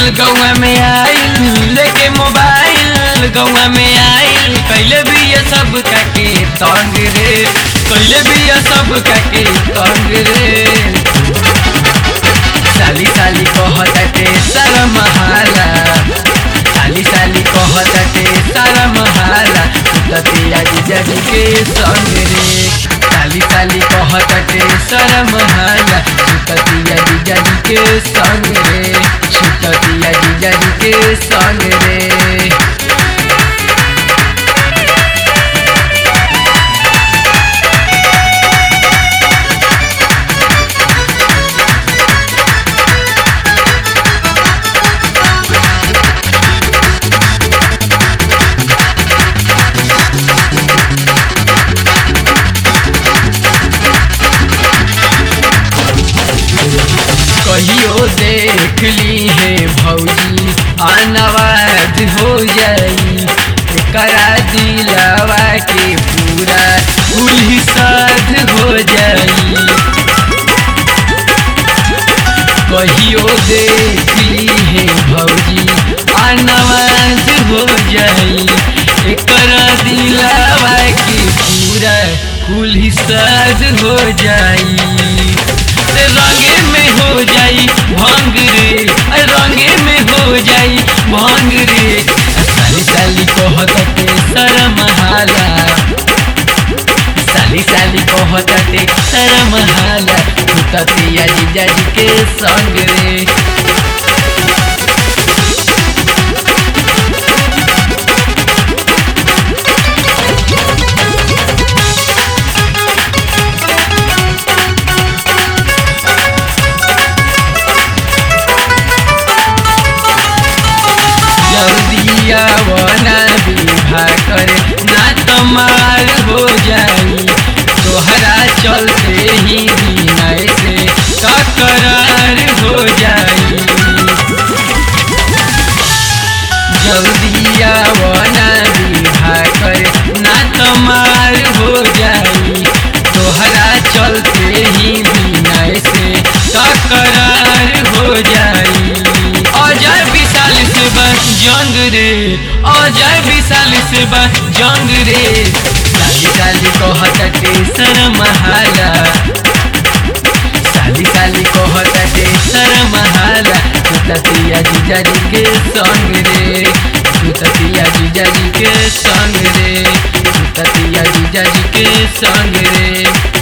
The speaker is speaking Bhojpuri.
गौआ में आइल लेके मोबाइल गौआ में आइल कैले भी ये सब काके तंग रे कैले भी ये सब काके तंग रे साली साली कहताटे सारा महाला साली साली कहताटे सारा महाला ततिया जीजाजी के संग रे साली साली कहताटे सारा महाला ततिया जीजाजी के संग रे छुटतिया जीजाजी के संग रे कहियो देख ली है भौजी अनवाद हो जाई करा दिलावा के पूरा उल्ही साध हो जाई कहियो देख ली है भौजी अनवाद हो जाई करा दिलावा के पूरा उल्ही साध हो जाई रंगे में हो जाई भंग रे रंगे में हो जाई भंग रे साली साली कहते शरम हाला साली साली कहते शरम हाला ततिया जीजा जी के संग रे जल्दिया वना विवाह करे ना तमार हो जाई तोहरा चलते ही विनय से तकरार हो जाई जल्दिया वना विवाह करे ना तमार हो जाई तोहरा चलते ही विनय से तकरार हो जाई अजय विशाल से बस जंग रे अजय विशाल से बस जंग रे साली साली कहते शरम हाला साली साली कहते शरम हाला ततिया जीजा जी के संग रे ततिया जीजा जी के संग रे ततिया जीजा जी के संग रे